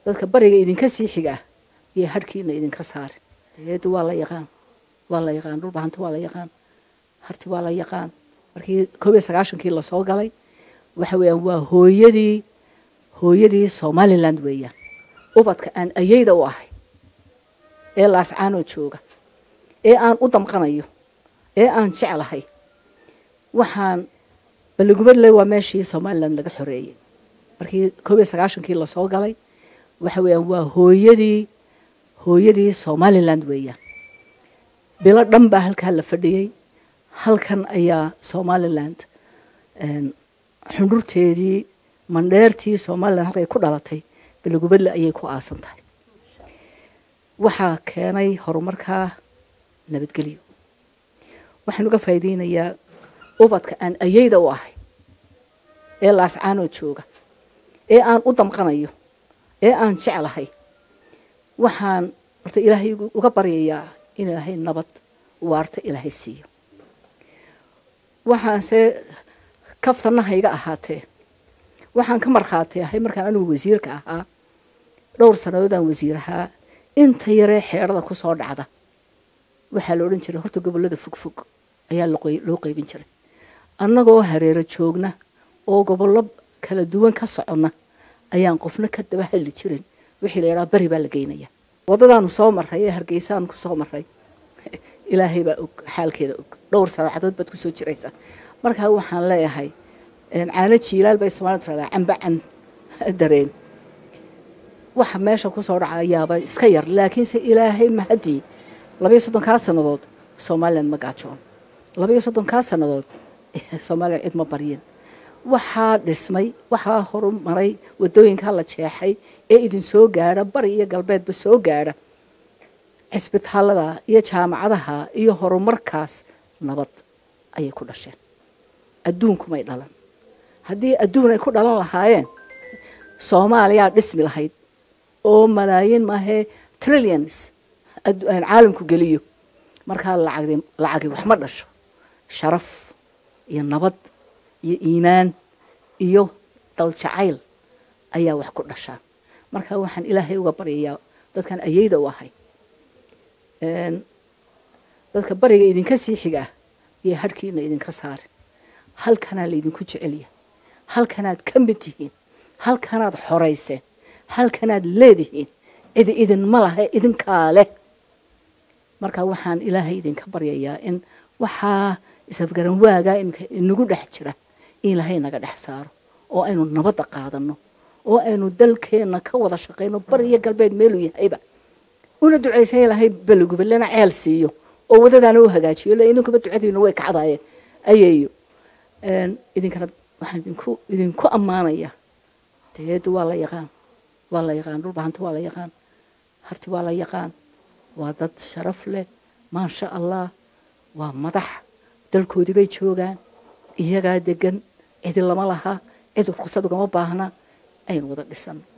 dadka bariga idinka sii xigaa iyo harhkiina idinka saare deedu waa la yaqaan waa la yaqaan dhulbahanta waa la yaqaan harti waa la yaqaan markii koob iyo sagaashankii lasoo galay waxa weeyaan waa hooyadii hooyadii somaliland weeyaan ubadka aan ayeyda u ahay ee laascaanoo jooga ee aan u damqanayo ee aan jeclahay waxaan balligubadle waa meeshii somaliland laga xoreeyey markii koob iyo sagaashankii lasoo galay waxa weeyaan waa hooyadii hooyadii somaliland weeyaan bilo dhan baa halkaa la fadhiyey halkan ayaa somaliland xundhurteedii mandheertii somaliland halkay ku dhalatay balligubadle ayay ku aasan tahay waxaa keenay horumarkaa nabadgelyo waxaan uga faa'iideynayaa ubadka aan ayeyda u ahay ee laascaanoo jooga ee aan u damqanayo ee aan jeclahay waxaan horta ilaahay uga baryayaa in ilaahay nabad waarta ilaahay siiyo waxaanse kaftanaha iga ahaatee waxaan ka markhaatay ahay markaan anigu wasiirka ahaa dhowr sannadoodaan wasiir ahaa inta yaree xeedhada ku soo dhacda waxaa la odhan jiray horta gobollada fogfog ayaa loo qeybin jiray annagoo hareero joogna oo gobollo kala duwan ka soconna ayaan qofna ka daba hadli jirin wixii la yidhaha bari baa la geynaya waddadaanu soo marray ee hargeysaanu ku soo marray ilaahay baa og xaalkeeda og dhowr sanacadood baad kusoo jiraysaa markaa waxaan leeyahay caano jiilaal bay soomaalida tiradaa cambacan dareen waxa meesha kusoo dhaca ayaaba iska yar laakiinse ilaahay mahadii labayo soddonkaa sannadood somaliland ma gaajoon labayo soddonkaa sannadood somaliland cid ma baryin waxaa dhismay waxaa horumaray waddooyinkaa la jeexay ee idin soo gaadha bari iyo galbeedba soo gaadha cisbitaalada iyo jaamacadaha iyo horumarkaas nabad ayay ku dhasheen adduunkumay dhalan haddii adduun ay ku dhalan lahaayeen soomaaliyaa dhismi lahayd oo malaayiin maahee trillions caalamku geliyo markaa lacag lacagi wax ma dhasho sharaf iyo nabad iyo iimaan iyo daljacayl ayaa wax ku dhashaa marka waxaan ilaahay uga baryayaa dadkan ayeyda u ahay dadka bariga idinka sii xigaa iyo harhkiina idinka saare halkanaa laydinku jecelyahay halkanaad ka mid tihiin halkanaad xorayseen halkanaad leedihiin cidi idinma lahe idinkaa leh marka waxaan ilaahay idinka baryayaa in waxaa isafgaran waagaa iminka inagu dhex jira in ilaahay naga dhex saaro oo aynu nabadda qaadano oo aynu dalkeenna ka wada shaqayno bari iyo galbeed meeluu yahayba una ducaysan ilaahay baligubalena ceel siiyo oo wadadaana u hagaajiyo ila idinkuba ducadiina way kacdaye ayeeyo idinkana waxaan idinku idinku ammaanayaa deedu waa la yaqaan waa la yaqaan dhulbahanta waa la yaqaan harti waa la yaqaan waa dad sharaf leh maasha allah waa madax dalkoodii bay joogaan iyagaa degan cidi lama laha cid ruqsad ugama baahna aynu wada dhisano